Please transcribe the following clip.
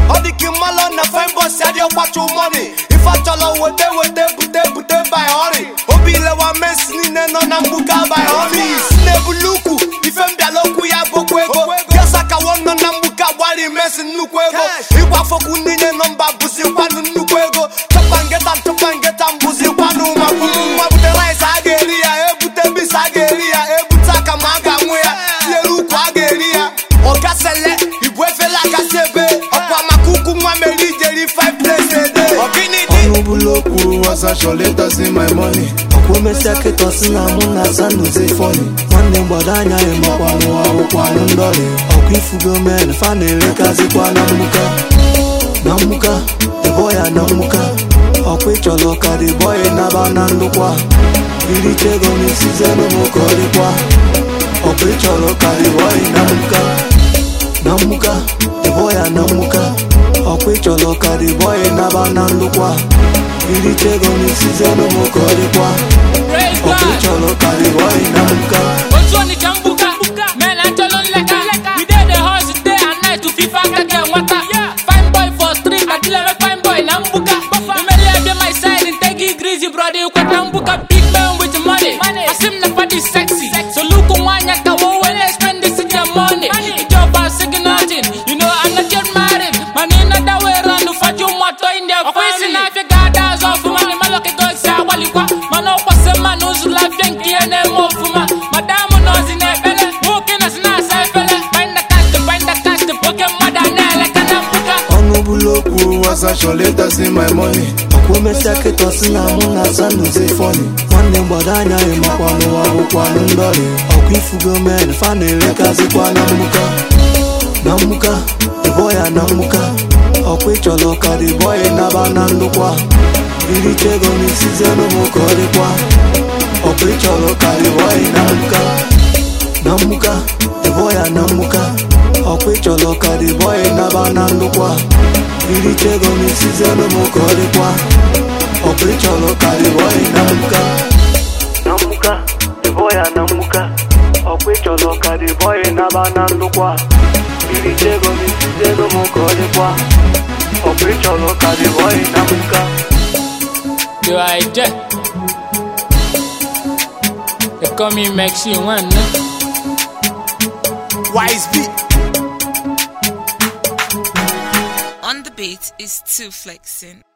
ọ dị ka mmalụ na fine boys adị ọkwacha money ife achọrọ wete wete bute bute by hurry obi lewa mesi niile nọ na mgbuka by hurry si na-ebulu ukwu ife m bịala okwu ya bụkwa ego gesa ka nọ na mgbuka gbari mesi nnukwu ego ịgbafokwu niile nọmba bụzikwanụ nnukwu ego chọpa ngeta chọpa ngeta mbụzikwanụ ma kwuru nwa bute rice a ga-eri ya ebute bis a ga-eri ya ebute aka ma a ga-anwụ ya tinyere ukwu a ga-eri ya ọgasele ibu efele akasị ebe ọkwa maka ukwu nwa mere ijeri 5 days a day ọgịnị dị ọnụ bụlụ okwu ọsachọ letas in my money ọkwa emesịa kịta si na mụ na sanduze fọni nwanne gbado anya ya makwa n'ụwa bụkwanụ ndọrị ọkwa ifugo men fa na-erekazikwa na mmuka na mmuka dịbọ ya na mmuka ọkwa ịchọrọ ka dịbọ ya naba na ndụkwa iricha ego n'isizenu m ka ọ dịkwa ọkwa ịchọrọ ka dịbọ ya na mmuka na mmuka dịbọ ya na mmuka ọkwa ịchọrọ ka dịbọ ya naba na ndụkwa iricha ego n'isizenu m ka ọ dịkwa Praise ọkwa God. ịchọrọ ka dịbọ ya na mmuka otu onitsha mbuka men achọlụ nleka we dey dey hustle day and night to fifa aka ga enweta fine boy for street adịleme fine boy na mbuka imeli abịa my side ntegi grizi brother ikweta mbuka big man with money asị m na fadi sexy so look nwanyị ka wo wele spend this in your money ìjọba sigi nothing you know i'm not yet married mana ị nada wee ranụ faju mmatọ india ọkwa isi na-afịa ga-ada azụ ọfụma na ịmalụ ka esi agbalikwa mana ọkwasị mmanụ ụzụ lafịa nke ihe na-eme ọfụma madamu nọzi na-ekpele nwoke na si na-asa efele binda kast binda kast oke mmadụ a na-eleka na mpụga ọnụ bụlụ okwu ọsachọ letas in my money ọkwa emesịa kịta si na mụ na sanduze fọni nwanne gbado anya ya makwa n'ụwa bụkwanụ ndọrị ọkwa ifugo men fa na-erekazikwa na mmuka na mmuka dịbọ ya na mmuka ọkwa ịchọrọ ka dịbọ ya naba na ndụkwa iricha ego n'isizenu m ka ọ dịkwa ọkwa ịchọrọ ka dịbọ ya na mmuka na mmuka dịbọ ya na mmuka ọkwa ịchọrọ ka dịbọ ya naba na ndụkwa iricha ego n'isizenu m ka ọ dịkwa ọkwa ịchọrọ ka dịbọ ya na mmuka na mmuka dịbọ ya na mmuka ọkwa ịchọrọ ka dịbọ ya naba na ndụkwa iricha ego n'isizenu m ka ọ dịkwa ọkwa ịchọrọ ka dịbọ ya na mmuka do i je they call me maxi one no? wise b On the beat is two flexing.